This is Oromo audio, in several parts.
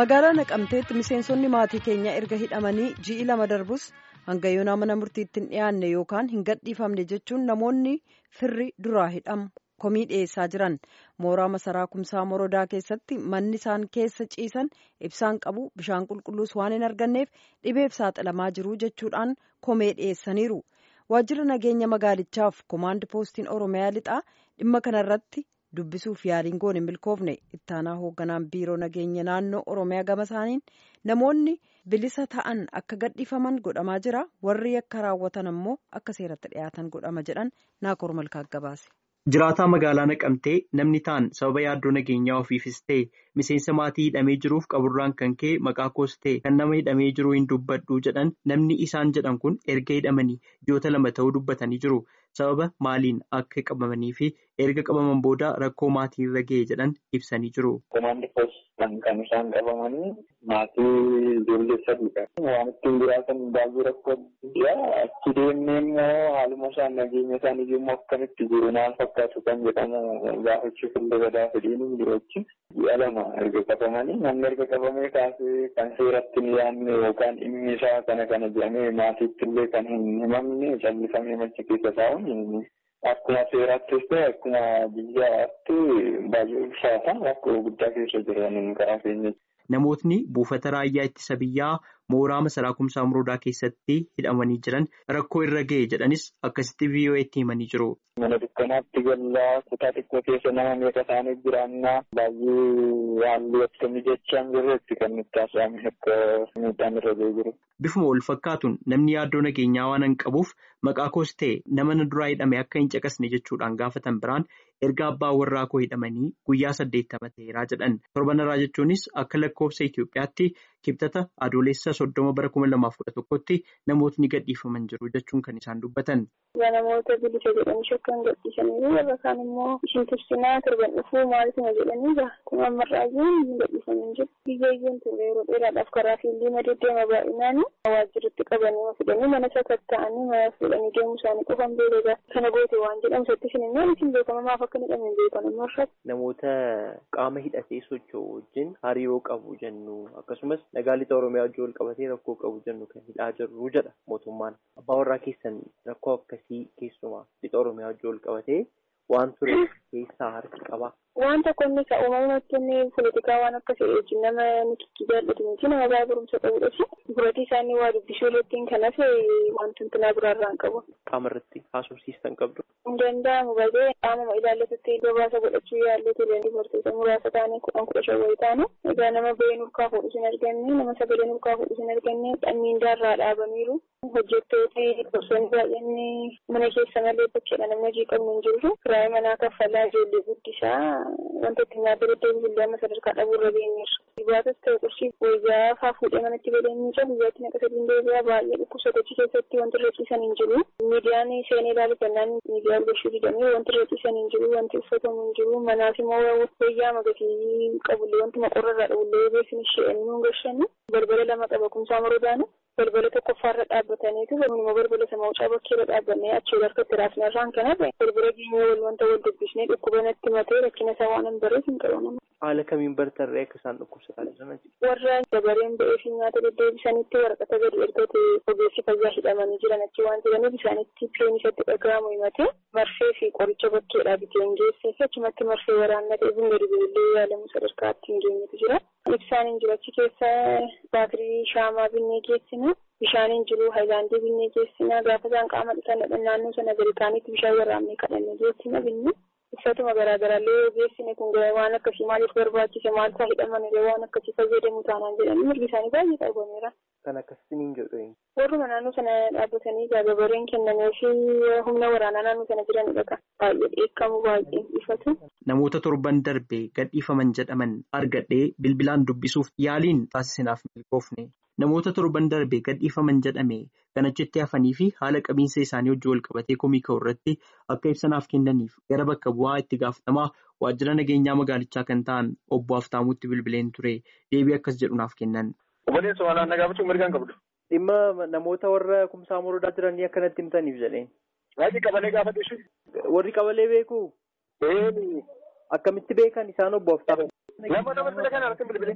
magaalaa naqamteetti miseensonni maatii keenyaa erga hidhamanii ji'i lama darbus hanga yoonaa mana murtiitti hin dhiyaanne yookaan hin gadhiifamne jechuun namoonni firri duraa hidhamu komii dhiyeessaa jiran mooraa masaraa kumsaa morodaa keessatti manni isaan keessa ciisan ibsaan qabu bishaan qulqulluus waan hin arganneef dhibeef saaxilamaa jiru jechuudhaan komee dhiyeessaniiru waajjira nageenya magaalichaaf komaand poostiin oromiyaa lixaa dhimma kanarratti. dubbisuuf yaaliin goone hin milkoofne ittaanaa hoogganaan biiroo nageenya naannoo oromiyaa gama isaaniin namoonni bilisa ta'an akka gadhiifaman godhamaa jira warri akka raawwatan ammoo akka seeratti dhiyaatan godhama jedhan naakoor malkaa gabaase. jiraataa magaalaa naqamtee namni ta'an sababa yaaddoo nageenyaa ofiifis ta'e miseensa maatii hidhamee jiruuf qaburraan kan ka'e maqaa koos ta'e kan nama hidhamee jiru hin dubbadhu jedhan namni isaan jedhan kun erga hidhamanii ji'oota lama ta'uu dubbatanii jiru. sababa maaliin akka qabamanii fi erga qabaman booda rakkoo maatii irra ga'e jedhan ibsanii jiru. Komaandi poostiin kan isaan qabamanii maatii ijoollee sadiidha. Waan ittiin jiraatan baay'ee rakkoo guddaa achi deemnee immoo haaluma isaan nageenya isaanii immoo akkamitti jiru maal fakkaatu kan jedhamu gaafachuuf illee badaa fedhiin hin jiru achi. Ji'a lama erga qabamanii namni erga qabamee kaasee kan seeratti hin yaadne yookaan dhimmi isaa kana kana jedhamee maatiitti illee kan hin himamne callisamee machi keessa taa'u. Akkuma seeraattis ta'e akkuma biyyaatti baay'ee ulfaata rakkoo guddaa keessa jiran karaa keenya. Namootni buufata raayyaa ittisa biyyaa mooraa masaraa kumsaa morodaa keessatti hidhamanii jiran rakkoo irra ga'e jedhanis akkasitti VOA'tti himanii jiru. Mana dukkanaatti gallaa kutaa xiqqoo keessa nama meeqa isaanii jiraannaa baay'ee haalli akkamii jechaan jirretti kan nutti haasa'ame akka miidhaan irra ga'ee jiru. Bifuma wal fakkaatuun namni yaaddoo nageenyaa waan hin qabuuf maqaa koos ta'e nama na duraa hidhame akka hin caqasne jechuudhaan gaafatan biraan erga abbaa warraa koo hidhamanii guyyaa saddeettama ta'eeraa jedhan torbanarraa jechuunis akka lakkoofsa Itoophiyaatti kibxata adoolessa soddoma bara kuma lamaaf kudha tokkotti namootni gadhiifaman jiru jechuun kan isaan dubbatan. Namoota bilisa jedhanii shakkan gadhiisanii warra kaan immoo ishin tursinaa torban dhufuu maalituma jedhanii kun ammarraayyuun hin gadhiifaman jiru. Biyyayyuun turre yeroo dheeraadhaaf karaa fiildii madeddeema baay'inaan waajjirratti qabanii fidanii mana sakatta'anii mana fuudhanii deemuu isaanii qofan beekagaa kana goote waan jedhamu sattis hin immoo isin beekama maaf akka hin hidhamin beekan ammoo Namoota qaama hidhatee socho'u wajjin hariiroo qabu jennu akkasumas nagaa lixa oromiyaa wajjin wal qabatee rakkoo qabu jennu kan hidhaa jirru jedha mootummaan. Abbaa warraa keessan rakkoo akkasii keessumaa lixa oromiyaa wajjin wal qabatee waan ture keessaa harki qaba. Waan tokko inni isa uumamatti inni poolitikaa waan akka wajjin nama nikitti jaallatu miti nama baay'ee barumsa qabudha. Furatii isaanii waa dubbisuu irratti kanas wanti tuntunaa biraarraan qabu. Qaama irratti haasofsiistan qabdu. Hin danda'amu baay'ee qaamuma ilaallatutti gabaasa godhachuu yaallee ture dubartoota muraasa taane kudhan kudha shan wayii taane. Egaa nama bahee nurkaa fuudhu sin arganne nama sagalee nurkaa fuudhu sin arganne miindaarraa dhaabaniiru. Hojjettooti gosoonni baay'een mana keessa malee bakkeedha namni hojii qabnu hin jiru. Kiraayii manaa kaffalaa ijoollee guddisaa wanta itti nyaata deddeebiin illee amma sadarkaa dhabuurra geenyeerra. Dhibaatas ta'e qorshii wayyaa faa fuudhee manatti godhee miica guyyaatti naqa sadiin deebi'aa baay'ee dhukkubsatachii keessatti wanti irra ciisan hin jiru. Miidiyaan seenee ilaalu kennaan miidiyaa gochuu didamee wanti irra ciisan hin jiru wanti uffatamu hin jiru manaaf immoo wayyaa magatii qabullee wanti maqorra irraa dhabullee beeksisni isheen nuun gashannu balbala lama qaba kumsaa morodaanu. balbala tokkoffaarra dhaabbataniitu immoo balbala sama wucaa bakkeerra dhaabbannee achii harkatti raasnarraan kanarra balbala geenyee wal wanta wal dubbisnee dhukkuba natti matee rakkina isaa waan hin bareef hin qabu Haala kamiin bartarree akka isaan dhukkubsataa jiran warra dabareen ba'ee fi nyaata deddeebisanitti waraqata gadi ergate ogeessi fayyaa hidhamanii jiran achi waan jiraniif isaanitti peen isatti dhaga'amu himate marfee fi qoricha bakkeedhaa biteen geessee fi achumatti marfee waraannatee bunga dibilillee yaalamu sadarkaatti hin geenyetu jira. Ibsaan hin jiru achi keessa baatirii shaamaa binnee geessina. Bishaan hin jiru haayilaandii binnee geessina. Gaafa isaan qaama dhiqan naannoo sana gargaanitti bishaan waraabnee kadhannee geessina binne. Uffatuma garaagaraallee geessine kun waan akkasii maaliif barbaachise maal isaa hidhaman illee waan akkasii fayyadamu taanaan jedhanii mirgi isaanii baay'ee qabameera. Kan akkasiin hin jedhu. Warruma naannoo sana dhaabbatanii gababareen kennamee fi humna waraanaa naannoo sana jiranidha kan baay'ee dheekkamu baay'ee ifatu. Namoota torban darbee gadhiifaman jedhaman argadhee bilbilaan dubbisuuf yaaliin taasisinaaf milkoofne. Namoota torban darbee gadhiifaman jedhame kan achitti hafanii fi haala qabiinsa isaanii hojii wal qabatee komii ka'u irratti akka ibsanaaf kennaniif gara bakka bu'aa itti gaafatamaa waajjira nageenyaa magaalichaa kan ta'an obbo Haftaamuutti bilbileen ture deebii akkas jedhunaaf kennan. Obboleessa walaanaa nagaafachuu mirgaan qabdu. Dhimma namoota warra kumsaa morodaa jiranii akkanatti himtaniif jedheen. Waajjii qabalee gaafadhu ishee. Warri qabalee beeku. Akkamitti beekan isaan obbo Haftaamu. Nama nama sila kana harka bilbilee.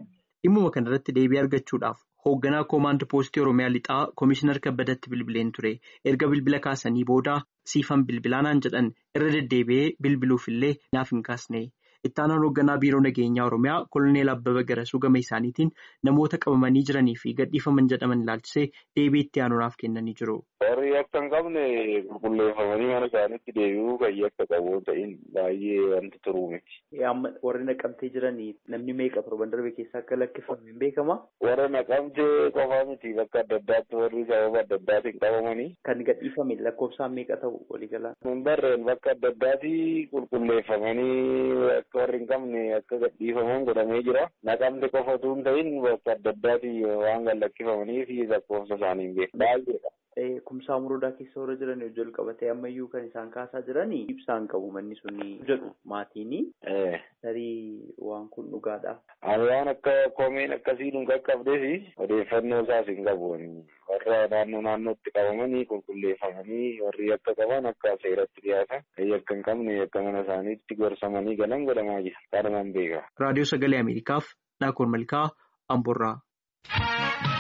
Dhimmuma kanarratti deebii argachuudhaaf hoogganaa koomaand poostii Oromiyaa lixaa Komishinar Kabbadatti bilbileen ture. Erga bilbila kaasanii booda siifan bilbilaanaan jedhan irra deddeebi'ee bilbiluufillee naaf hin kaasne. Ittaanaan hoogganaa biiroo nageenyaa Oromiyaa Koloneel Abbaba Garasuu gama isaaniitiin namoota qabamanii jiranii fi gadhiifaman jedhaman ilaalchisee deebii itti aanuudhaaf kennanii jiru. Warri akka hin qabne qulqulleeffamanii mana isaaniitti deebi'uu kan akka qabu ta'in baay'ee wanti turuu miti. Warri naqamtee jiranii namni meeqa torban darbe keessaa akka lakkifame hin beekama? Warra naqamtee qofaa miti bakka adda addaatti warri sababa adda addaatiin qabamanii. Kan gadhiifame lakkoofsaan meeqa ta'u waliigalaan? Hin barreen bakka adda addaatti qulqulleeffamanii akka warri hin qabne akka gadhiifaman godhamee jira. Naqamte qofa utuu hin ta'in bakka adda addaatti waan gad lakkifamanii fi lakkoofsa isaanii hin beeku. Baay'eedha. Kumsaa murudaa keessa warra jiran wajjin qabatee ammayyuu kan isaan kaasaa jiranii ibsaan qabu manni suni jedhu maatiini. Tarii waan kun dhugaadha. Ani waan akka komeen akkasii nu qaqqabdeef odeeffannoo isaas hin qabu. Warra naannoo naannootti qabamanii qulqulleeffamanii warri akka qaban akka seeratti dhiyaatan kan akka hin qabne akka mana isaaniitti gorsamanii galan godhamaa jira. Kanumaan beeka. Raadiyoo Sagalee Ameerikaaf Naakoor Malkaa Amboorraa.